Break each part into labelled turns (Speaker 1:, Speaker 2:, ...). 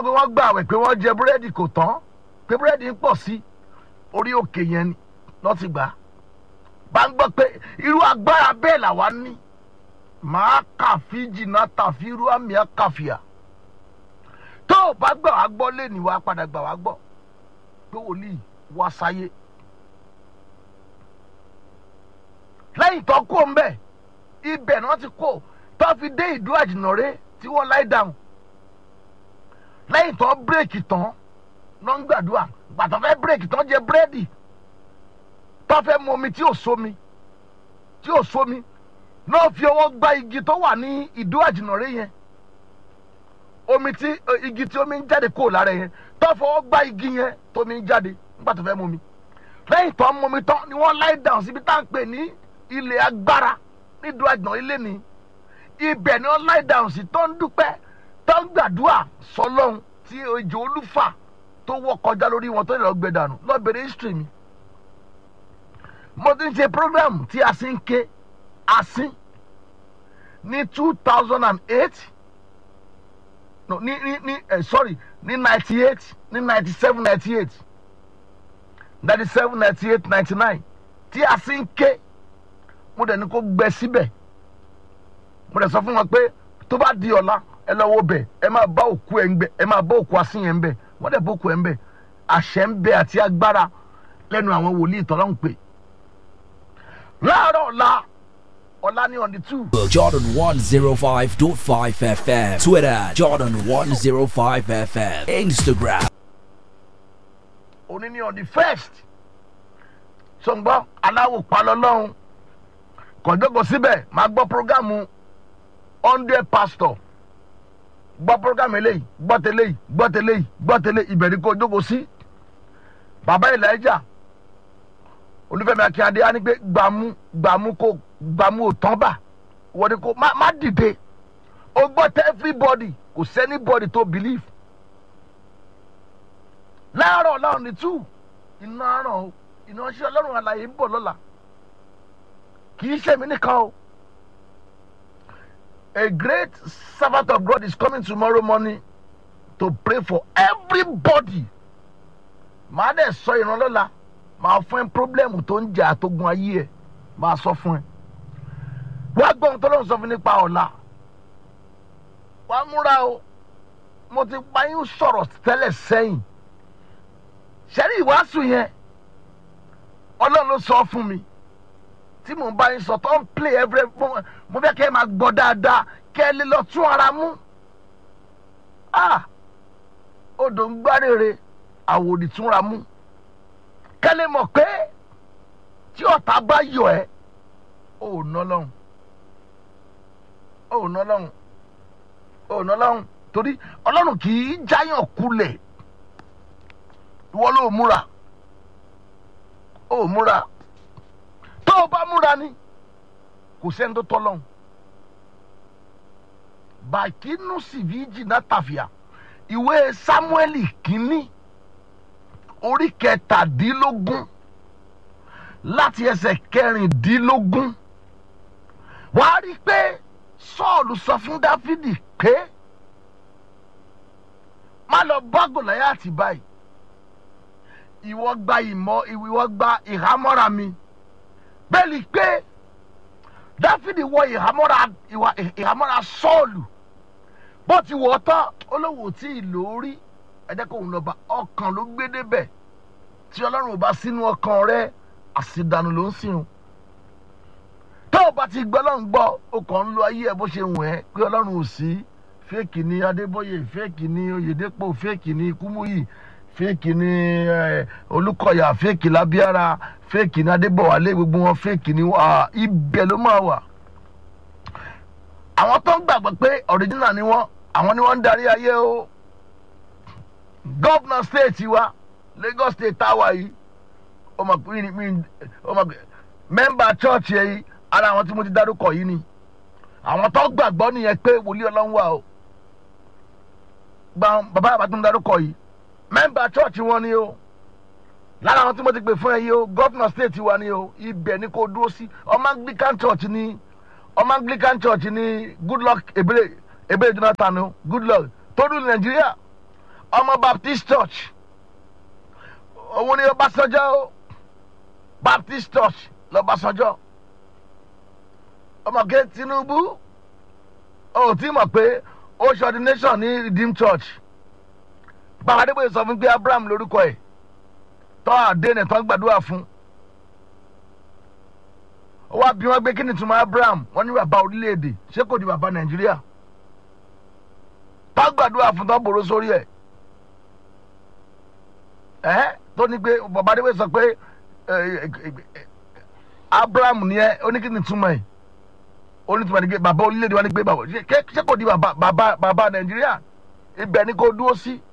Speaker 1: pé wọ́n gbà àwẹ̀ pé wọ́n jẹ búrẹ́dì kò tán pé búrẹ́dì ń pọ̀ sí orí òkè yẹn ni lọ́ ti gbà á bá ń gbọ́ pé irú agbára bẹ́ẹ̀ làwa ní màá kàfi jìnnà tàfi irú àmì àkàfìà tó o bá gbà wá gbọ́ lé ní wàá padà gbà wá gbọ́ pé wòlíì wá sáyé lẹ́yìn tó kó ń bẹ̀ ibẹ̀ ni wọ́n ti kó tó fi dé ìdú àjìnàrè tí wọ́n láì dáhùn lẹ́yìn tó bírèkì tán ló ń gbàdúrà gbàtọ́ fẹ́ bírèkì tán jẹ búrẹ́dì tó fẹ́ mu omi tí ò sómi tí ò sómi náà fi ọwọ́ gba igi tó wà ní ìdú àjìnàrè yẹn omi tí igi tí omi ń jáde kúrò lára yẹn tó fọwọ́ gba igi yẹn tómi ń jáde nígbà tó fẹ́ mu omi lẹ́yìn tó ń mu omi tán ni wọ́n láì dáhùn síbi tá à ń pè ní ilé agbára nídùú àjìnà ilé ni ibẹ̀ ni wọ́n láì dáhùn sí tó ń dúpẹ́ tó ń gbàdúrà sọlọ́run tí ejò olúfà tó wọ́ kọjá lórí wọn tó lè lọ gbé dànù lọ bèrè history mi mo ti ń ṣe program tí a sì ń ké asín ní two thousand and eight no ní ní ní eh, sorry ní ninety eight ní ninety seven ninety eight ninety seven ninety eight ninety nine tí a sì ń ké mo dẹ̀ ní kó gbẹ síbẹ̀ mo dẹ̀ sọ fún wọn pé tó bá di ọ̀la ẹ lọ wo bẹ̀ ẹ máa bá òkú ẹ̀ ń bẹ̀ ẹ máa bá òkú asín yẹn ń bẹ̀ wọ́n dẹ̀ bá òkú ẹ̀ ń bẹ̀ àṣẹ ń bẹ àti agbára lẹ́nu àwọn wòlíì tọ́lọ́hún pé láàárọ̀ ọ̀la ọ̀la ní on the two.
Speaker 2: Jordan 105.5 FM. Twitter, Jordan 105 FM. Instagram.
Speaker 1: òní ní on the first sọ̀ngbọ́n aláwọ̀ palọ́lọ́hún kọ̀jọ́gọ̀ síbẹ̀ máa gbọ́ programu hundred pastor gbọ́ programu eléyìí gbọ́ tẹ́lẹ̀ yìí gbọ́ tẹ́lẹ̀ yìí gbọ́ tẹ́lẹ̀ ìbẹ̀rẹ̀ kó jókòó sí bàbá elijah olúfẹ́mi akínyadé á ní pé gbàmú gbàmú kó gbàmú ò tán bà wọ́n ní kó má má dìde ó gbọ́ tẹ́ everybody kò sẹ́ni body tó believe láàárọ̀ láàrún ní two iná àràn o iná ṣe ọlọ́run àlàyé ń bọ̀ lọ́la kì í ṣe mí nìkan o a great servant of God is coming tomorrow morning to pray for everybody màá dẹ̀ sọ ìrànlọ́la màá fún ẹ pírọ́blẹ́mù tó ń jà àtógun ayé ẹ màá sọ fún ẹ wá gbọ́ ohun tó lóun sọ fún nípa ọ̀la wá múra o mo ti pa yín sọ̀rọ̀ tẹ́lẹ̀ sẹ́yìn ṣẹ́rí ìwàásù yẹn ọlọ́run ló sọ fún mi tí mò ń bá yín sọ tó ń play every mo fẹ́ kẹ́ ẹ máa gbọ́ dáadáa kẹ́ ẹ lè lọ tún ara mú ah odò ń gbárèrè àwòrì túnra mú kẹ́ lè mọ̀ pé tí ọ̀tá bá yọ ẹ́ ò ná lọ́hùn ò ná lọ́hùn ò ná lọ́hùn torí ọlọ́run kì í jáyàn kulẹ̀ ìwọ ló múra ó múra tó o bá múra ni kò sẹ́ni tó tọ́ lọ́hùn bàkínú sìvíjì náà tàfíà ìwé sámúẹ́lì kínní orí kẹtàdínlógún láti ẹsẹ̀ kẹrìndínlógún wàá rí i pé sọ́ọ̀lù sọ fún dáfídì pé má lọ bá gòláyàtì báyìí ìwọ gba ìmọ̀ ìwọ gba ìhámọ́ra mi bẹ́ẹ̀ ni pé dáfídì wọ ìhámọ́ra ìhámọ́ra sọ́ọ̀lù bó ti wọ̀ ọ́ tán olówó tí ì lórí ẹ̀jẹ̀ kò ń lọ bá ọkàn ló gbé débẹ̀ tí ọlọ́run ò bá sínú ọkàn rẹ àṣìdànù ló ń sìn tó o bá ti gbọ́ ọlọ́run gbọ́ o kàn ń lo ayé ẹ bó ṣe wù ẹ́ pé ọlọ́run ò sí fẹ́ẹ̀kì ni adébóyè fẹ́ẹ̀kì ni oyèdèpọ̀ fẹ́ẹ̀kì ni kúmúyì fẹ́ẹ̀kì ni olùkọ́yà fẹ́ẹ̀kì lábíára fẹ́ẹ̀kì ni adébọ̀wálé gbogbo wọn fẹ́ẹ̀kì ni ibẹ̀ ló máa wà. àwọn tó ń gbàgbọ́ pé ọ̀ríjìnà ni wọ́n àwọn ni wọ́n ń darí ayé o gọ́vnà stéètì wa lagos state táwa yìí ọmọ mẹ́mbà chọ́ọ̀chì yìí ara àwọn tí mo ti dárúkọ yìí ni àwọn tó gbàgbọ́ nìyẹn pé wòlíì ọlọ́run wà o gba bàbá àbá tó ń darúkọ yìí mẹ́mbà chọ́ọ̀chì wọn ni o lára àwọn tí mo ti pè fún ẹ yìí o gọ́fìnà stéètì wa ni o ibẹ̀ ni kò dúró sí ọmọ anglican church ni ọmọ anglican church ni goodluck ebele ebele jonathan o goodluck tó dùn nàìjíríà ọmọ baptist church òun ni ọbásanjọ́ o baptist church lọ́básanjọ́ ọmọkè tinubu ó ti mọ̀ pé ó ṣe ordination ní redeem church bàbá adébóyè sọ fún pé abraham lórúkọ ẹ̀ tọ́ àdéhùn tó ń gbàdúrà fún ó wá bí wọ́n gbé kí ni túmọ̀ abraham wọ́n ní bàbá orílẹ̀-èdè ṣé kò di bàbá nàìjíríà tó gbàdúrà fún tó bòrò sórí ẹ̀ ẹ́ tó ní pé bàbá adébóyè sọ pé abraham ni ẹ ó ní kí ni túmọ̀ ẹ̀ ó ní túmọ̀ ní pé bàbá orílẹ̀-èdè wa ní pé bàbá ṣé kò di bàbá bàbá bàbá nàìjíríà ibẹ̀ ni kò dúró sí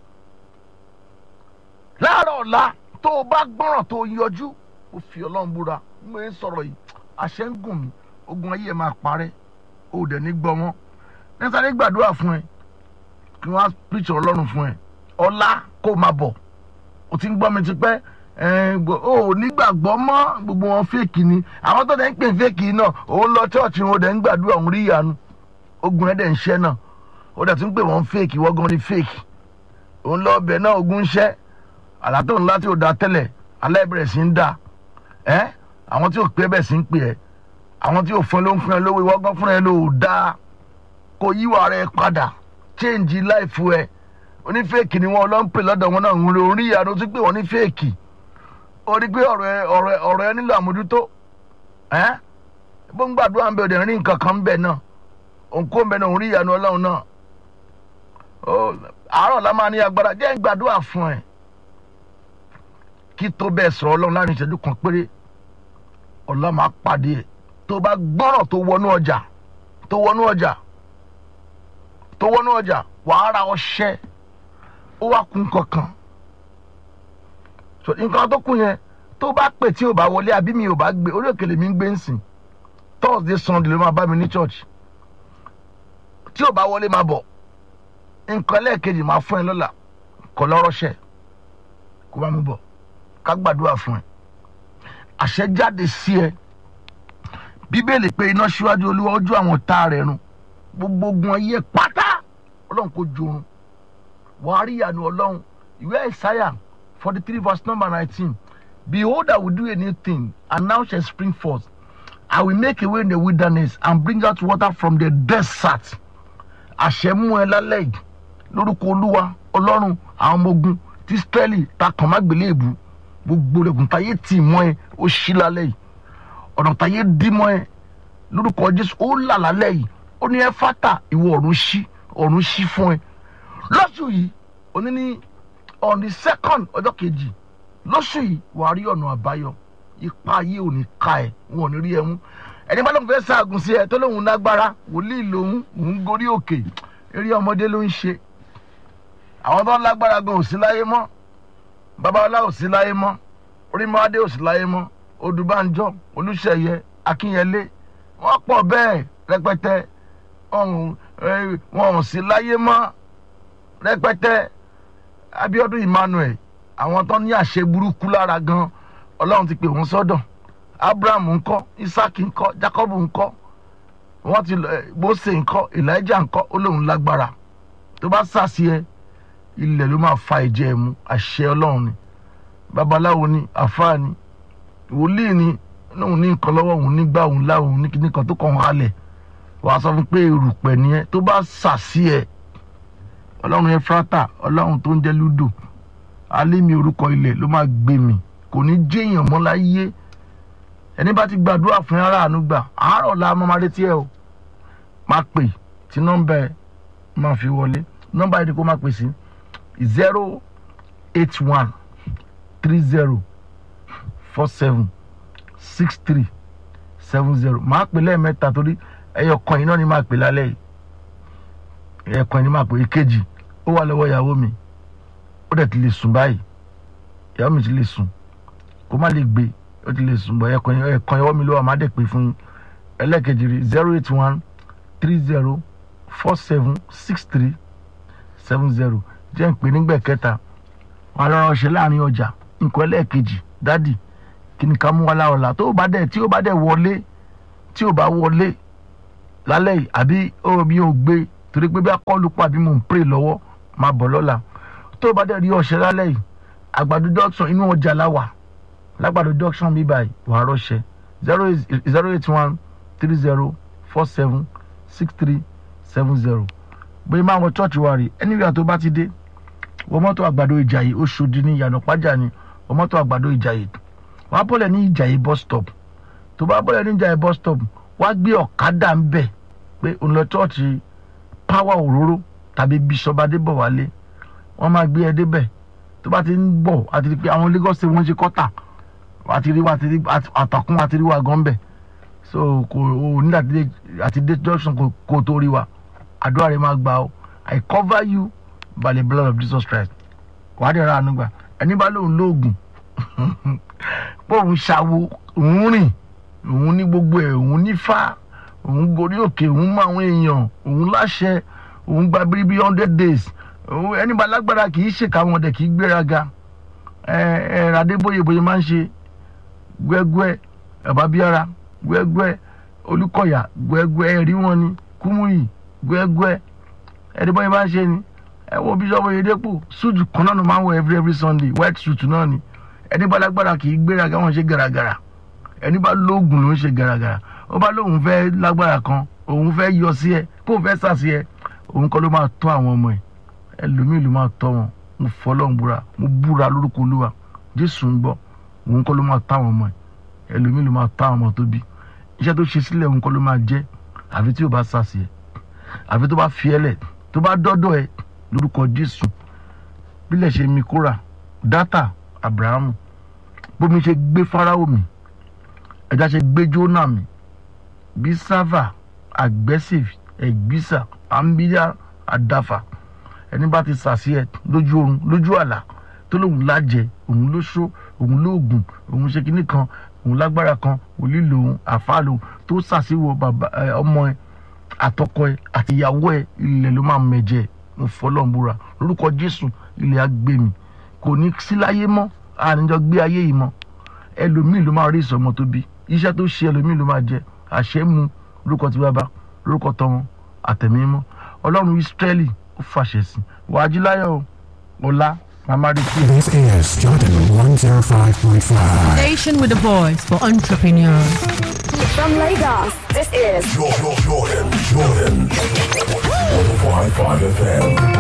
Speaker 1: láàárọ̀ ọ̀la tó o bá gbọ́ràn tó o yọjú ó fi ọlọ́run búra mo ń sọ̀rọ̀ yìí àṣẹ ń gùn mí ogun ayé ẹ̀ máa parẹ́ ó dẹ̀ ní gbọ́ wọn nísàlẹ̀ gbàdúrà fún ẹ kí wọ́n á píṣọ ọlọ́run fún ẹ ọ̀la kó máa bọ̀ o ti ń gbọ́ mi ti pẹ́ o ò nígbàgbọ́ mọ́ gbogbo wọn fèkì ni àwọn tó dẹ̀ ń pè fèkì náà òun lọ chọ́ọ̀chì wọn dẹ̀ ń gbàdúrà òun rí ìyanu ogun ẹ̀ dẹ̀ ń ṣẹ́ náà ó dẹ̀ tún pè wọ́n fèkì wọ́n gan ni fèkì òun lọ ọbẹ̀ náà ogun ń ṣẹ́ àlàtò ńlá tí ò da tẹ́lẹ̀ alẹ́ bẹ̀rẹ̀ sí ń da ẹ́ àwọn tí ò pé bẹ̀ sí ń pè ẹ́ àwọn tí ò fún ẹ ló ń fún ẹ lówó ìwọ gan fún ẹ ló da kò yíwà rẹ padà change life ẹ onífẹ́ẹ̀kì ni wọn lọ ń pè lọ́dọ̀ wọn náà ń rí ìyanu tí pé wọ́n ní fẹ́ẹ̀kì ó rí pé ọ̀rọ̀ ẹ ọ̀rọ̀ ẹ ọ̀rọ̀ ẹ nílò àmójútó ẹ́ bó ń gbàdúrà ń bẹ òde rí nǹkan kan ń bẹ náà òǹkó ń bẹ náà òun rí ìyanu ọlọ́run náà àárọ̀ la máa ní agbára jẹ́ ń gbàdúrà fún ẹ kí tó bẹ́ẹ̀ sọ̀rọ̀ ọlọ́run láàrin ìṣẹ́jú kan péré ọlọ́run máa pàdé ẹ̀ tó bá gbọ́rọ̀ tó wọnú ọjà tó wọnú ọjà tó wọnú ọjà wàá ra ọṣẹ ó wá kun kankan nǹkan tó kù yẹn tó bá pè tí ò bá wọlé àbí mi ò bá gbé orí òkèlè mi ń gbé ń sìn thursday sunday ló máa bá mi ní church tí ò bá wọlé máa bọ̀ nǹkan lẹ́ẹ̀kejì máa fún ẹ lọ́la kọ́ lọ́rọ́ṣẹ́ kó bá mi bọ̀ ká gbàdúrà fún ẹ àṣẹ jáde sí ẹ bíbélì pé iná síwájú olúwa ojú àwọn tá rẹ̀ run gbogbo ogun ayé pátá ọlọ́run kò jorun wàá rí ìyanu ọlọ́run ìwé ìsáyà forty three verse number nineteen behold i will do a new thing and now shall spring forth i will make a way in the wilderness and bring out water from the desert àṣẹ mú ẹ lálẹ́ yìí lórúkọ olúwa ọlọ́run àwọn ọmọ ogun tí israẹli ta kàn má gbélé èbú gbogbo rẹ̀gùn táyé tì mọ́ ẹ ó ṣí lálẹ́ yìí ọ̀nà táyé dí mọ́ ẹ lórúkọ jésù ó là lálẹ́ yìí ó ní ẹ fátà ìwọ ọ̀run ṣí ọ̀run ṣí fún ẹ lọ́sù yìí òní ní on the second ọjọ́ kejì lọ́sù yìí wàá rí ọ̀nà àbáyọ ipa ayé ò ní ka ẹ wọn ò ní rí ẹ mú ẹni bá lóun fẹ́ ṣaagùn sí ẹ tó lóun lágbára wòlíì lòun òun gorí òkè eré ọmọdé ló ń ṣe àwọn tó ń lágbára gan ò sí láyé mọ́ babalá ò sí láyé mọ́ orímọ́adé ò sí láyé mọ́ odùbánjọ́ olùṣeyẹ akínyẹlé wọ́n pọ̀ bẹ́ẹ̀ rẹpẹtẹ wọn ò sí láyé mọ́ rẹpẹtẹ abiodun emmanuel àwọn tó ní àṣẹ burúkú lára gan ọlọ́run ti pè wọ́n sọ́dọ̀ abraham ńkọ́ isaac ńkọ́ jacob ńkọ́ wọ́n ti mose ńkọ́ elijah ńkọ́ ó lóun lágbára tó bá sàṣì ẹ ilẹ̀ ló máa fa ìjẹ́ ẹ̀ mú àṣẹ ọlọ́run ni babaláwo ni àfáà ni wòlíì ni lóun ní nǹkan lọ́wọ́ òun nígbà òun láwọn ní kíní kan tó kàn halẹ̀ wàá sọ fún pé erùpẹ̀ nìyẹn tó bá sàṣì ẹ ọlọ́run efrata ọlọ́run tó ń jẹ́ ludo alẹ́mi orúkọ ilẹ̀ ló máa gbé mi kò ní jéèyàn mọ́ láyé ẹni bá ti gbàdúrà fún ara àánú gbà àárọ̀ la máa máa retí ẹ o máa pè tí nọ́mbà ẹ máa fi wọlé nọ́mbà ẹ ni kó máa pè sí zero eight one three zero four seven six three seven zero máa pè lẹ́ẹ̀mẹ́ta torí ẹyọ kan yìí náà ni máa pè lálẹ́ yìí ẹyọ kan yìí ni máa pè èkejì ó wà lọ́wọ́ ìyàwó mi ó dẹ̀ ti lè sùn báyìí ìyàwó mi ti lè sùn kó má lè gbé ó ti lè sùn bọ̀ ẹyọ kan ẹyọ kan ìyàwó mi ló wà má dẹ̀ pè fún yín ẹlẹ́ẹ̀kejì rí zero eight one three zero four seven six three seven zero jẹ́ ń pè nígbà kẹta wọn lọ́rọ̀ ṣe láàrin ọjà nǹkan ẹlẹ́ẹ̀kejì dádì kí ni ká mú wa láọ̀la tó bá dẹ̀ tí ó bá dẹ̀ wọlé tí ó bá wọlé lálẹ́ yìí àbí ó mi ò gbé torí pé bí akọ́lù pa bí mò ń pray lọ́wọ́ máa bọ̀ lọ́la tó o bá dẹ̀ rí ọṣẹ lálẹ́ yìí àgbàdo junction inú ọjà láwà lágbàdo junction bí báyìí wàá rọṣẹ zero eight zero eight one three zero four seven six three seven zero bóyá máa wọ church wa rè anywhere tó bá ti dé wọ mọ́tò àgbàdo ìjàyè oṣòdì ní ìyànà pàjá ni wọ mọ́tò àgbàdo ìjàyè wàá bọ́lẹ̀ ní ìjàyè bus stop tó bá bọ́lẹ̀ ní ìjàyè bus stop wàá gbé ọ̀kadà ń bẹ̀ pé òun lọ church power òróró tàbí bishop adébọ̀wálé wọ́n máa gbé ẹ débẹ̀ tó bá ti ń bọ̀ àti rí pé àwọn Lagos state wọ́n ṣe kọ́tà àti rí wa àti rí àtàkùn àti rí wa gan bẹ̀ so kò o ní àti dé- àti dé junction kò kò tó rí wa àdúrà rẹ máa gbà ó I cover you by the blood of Jesus Christ wàá dẹ̀ ra àánú gbà ẹni bá lóun lóògùn pé òun ṣàwo òun rìn òun ní gbogbo ẹ̀ òun nífà òun gorí òkè òun mọ àwọn èèyàn òun láṣẹ òun gba bíríbí hundred days òun ẹni bá lágbára kì í ṣèkà wọn dẹ̀ kì í gbéraga ẹ ẹ Adébóyè bóyá máa ń ṣe gbẹgbẹ ẹbábíara gbẹgbẹ Olúkọ̀yà gbẹgbẹ ẹrí wọn ni Kúmúyì gbẹgbẹ ẹni bóyá máa ń ṣe ni ẹ wo Bíṣọ́ọ̀bù Oyèdépò suit kan náà ló máa ń wọ every every Sunday white suit náà ni ẹni bá lágbára kì í gbéraga wọn ṣe gàràgàrà ẹni bá lóògùn ló ń ṣe gàràgàrà ó bá lóun fẹ́ lágbára kan òun fẹ́ yọ sí ẹ kó fẹ́ sà sí ẹ òun kọ́ ló máa tọ́ àwọn ọmọ ẹ ẹlòmíì ló máa tọ́ wọn mo fọlọ́n búra mo búra lórúkọ olúwa jésù ń gbọ́ òun kọ́ ló máa tọ́ àwọn ọmọ ẹ ẹlòmíì ló máa tọ́ àwọn ọmọ tó bí iṣẹ́ tó ṣe sílẹ̀ òun kọ́ ló máa jẹ́ àfi tí ò bá sà sí ẹ àfi tó bá fi ẹ lẹ̀ tó bá dọ́dọ̀ ẹ lórúkọ jésù bílẹ̀ ṣe mi kóra dátà abrahamu bómi ṣe gbé fáráò mi ẹja ṣe gbé jóná mi bí sáfà aggressive ẹgbísà àmbíyá àdáfà ẹni bá ti sàṣì ẹ lójú oorun lójú àlá tó lóun lájẹ òun ló ṣó òun lóògùn òun ṣe kinní kan òun lágbára kan òlí lòun àfa lòun tó sàṣìwò bàbá ẹ, ọmọ ẹ àtọkọ ẹ àti ìyàwó ẹ ilẹ̀ ló máa mẹ̀jẹ̀ mo fọlọ́nbúra lórúkọ jésù ilẹ̀ á gbé mi kò ní sí láyé mọ́ àníjọ gbé ayé yìí mọ́ ẹlòmíì ló máa rí ìsọmọ tó bí iṣẹ́ tó ṣe ẹlòmíì ló máa jẹ àṣẹ mu lórúkọ tí bàbá lórúkọ tọmọ àtẹ̀mí mọ́ ọlọ́run ìsírẹ́lì ó fàṣẹ sí wàá jí láyọ̀ o ọ̀la màmá rí sí i.
Speaker 3: This is Jordan 105.5.
Speaker 4: Station with a voice for entrepreneurs.
Speaker 5: From Lagos, this is
Speaker 6: Jordan, Jordan, Jordan. 105.5 FM.